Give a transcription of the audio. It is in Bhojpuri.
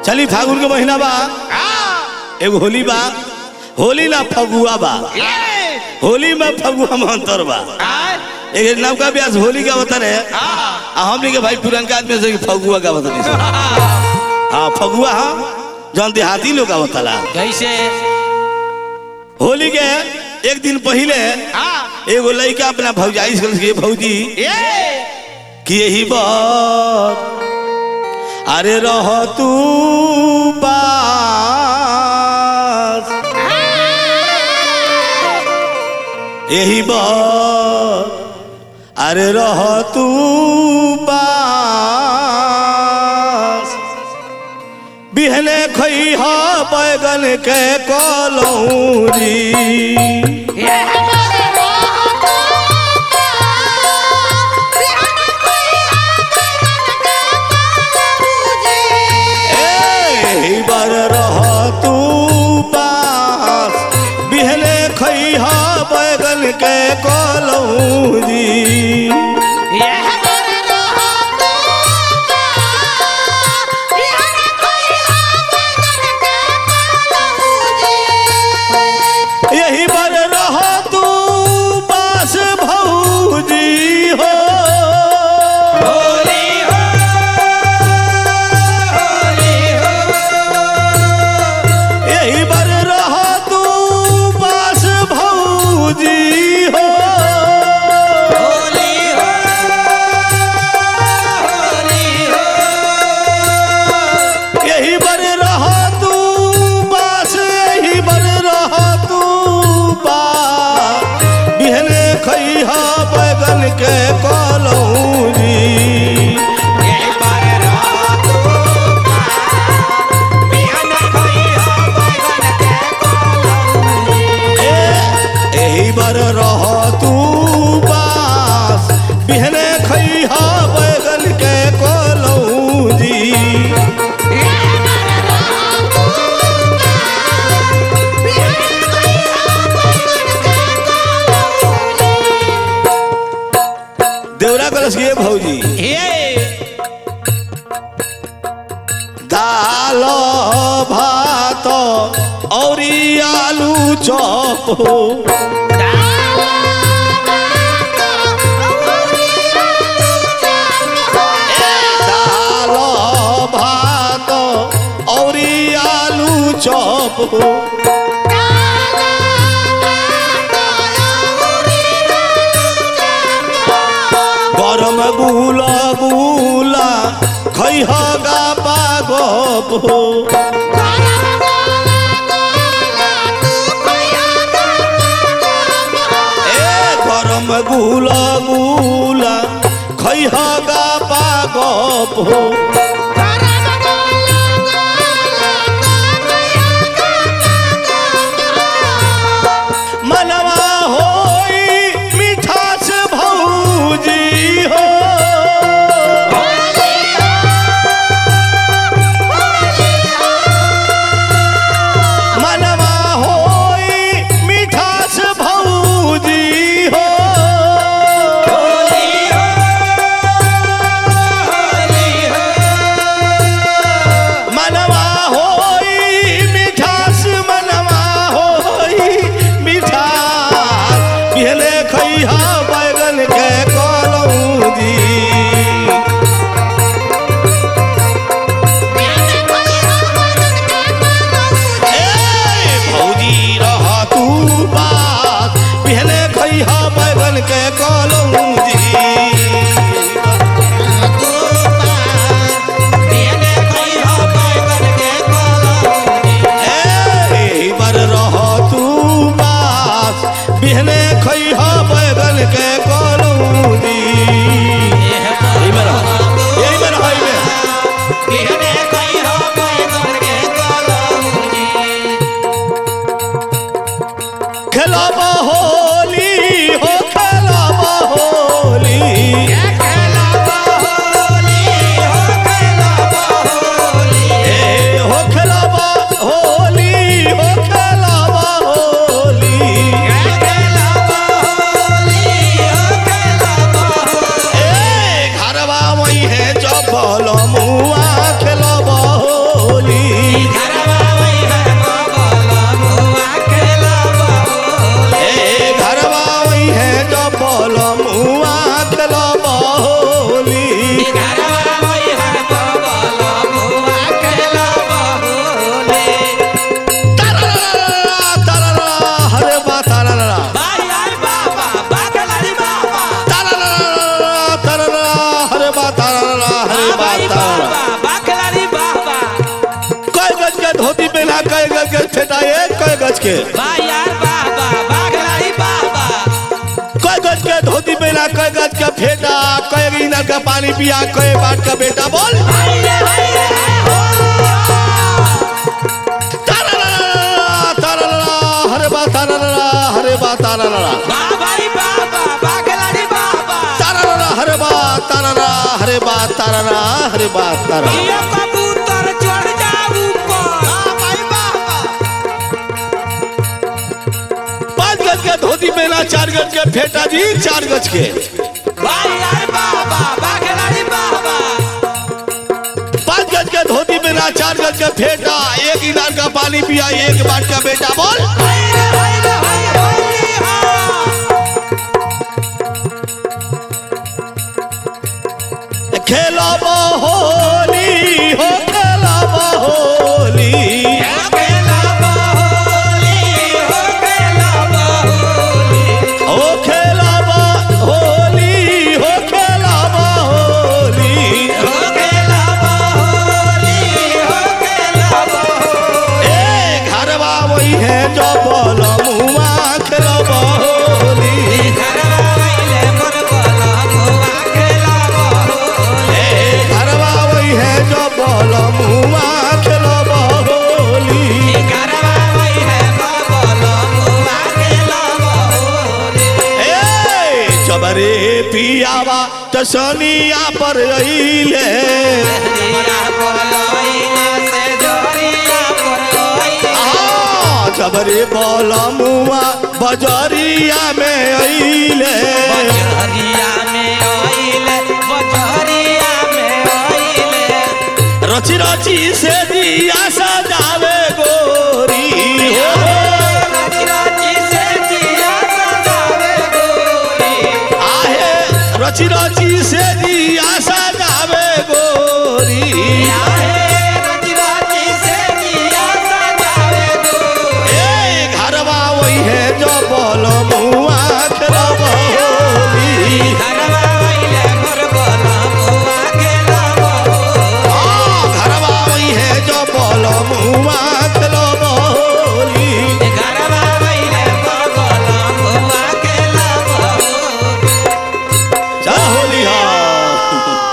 चली फागुन के महीना बा एगो होली बा होली ना फगुआ बा होली में फगुआ में अंतर बा एक नवका ब्यास होली का बता रहे आ हमनी के भाई पुरनका आदमी से फगुआ का बता रही हाँ फगुआ हाँ जौन देहाती लोग का बताला कैसे होली के एक दिन पहले एगो लड़का अपना भौजाई से कहलस कि, भौजी कि यही बात अरे रह तू पास यही बात अरे रह तू पास बिहने खई हा बैगन के कलौरी ए बर रह तू पास बिहने खैहा बैगन के कलौरी यही बर रह तू पास भौजी हो यही बर रह तू पास भौजी हो यही बर रह तू पास यही बर रह तू पास बिहने खैहा बैगन के कलौरी एही बर रह तू पास बिहने खैहा बैगन के कलौरी देवरा कलश के भौजी दाल भात औरी आलू चॉप हो दाल भात औरी आलू चॉप हो गरम गुला गुला खैहा गा पागप हो ए गरम गुला गुला खैहा गा पागप हो मनवा होई मिठास भौजी हो मनवा होई मिठास भौजी हो धोती पहना कय गज के फेटा एक कय गज के वाह यार वाह वाह वाह खिलाड़ी वाह वाह कय गज के धोती पहना कय गज के फेटा कय गिनर का पानी पिया कय बाट का बेटा बोल हाय रे हाय रे हाय हो तारारा, तारारा, हरे बा तारारा, हरे बा तारारा। वाह भाई वाह वाह वाह खिलाड़ी वाह वाह तारारा, हरे बा तारारा, हरे बा तारारा, हरे बा तारारा। ये कबूतर चढ़ जा ऊपर वाह भाई वाह वाह पाँच गज के धोती पहना चार गज के फेटा जी चार गज के वाह यार वाह वाह वाह खिलाड़ी वाह वाह पाँच गज के धोती पहना चार गज के फेटा एक इनार का पानी पिया एक बाट का बेटा बोल हाय रे हाय रे हाय होली हाँ खेलब होली हो खेलब होली खेला होली हो खेला होली ओ खेलब होली हो खेलब होली हो खेला होली हो खेला होली ए घरवा वही है जो बोल मुआ खेलब होली घरवा आइले मोर बोला मुआ खेला होली ए घरवा वही है जो बोल मुआ खेलब होली घरवा आई है मोर बोला मुआ खेला होली ए चबरे पियावा तसनिया पर अइले जोरिया बोलाइना से जोरिया बोलाइना आ चबरे बोल मुआ बजरिया में अइले बजरिया में आइले बजरिया में आइले रची रची से दिया सजावे गोरी हो राजी राजी से जिया सजावे गोरी आहे रची रची से दिया सजावे गोरी आहे राजी राजी से जिया सजावे गोरी ए घरवा वही है जो बोल मुआ खेलब होली घरवा आइले मोर बोला मुआ खेला होली आ घरवा वही है जो बोल मुआ खेलब होली घरवा आइले मोर बोला मुआ खेला होली चल होली हा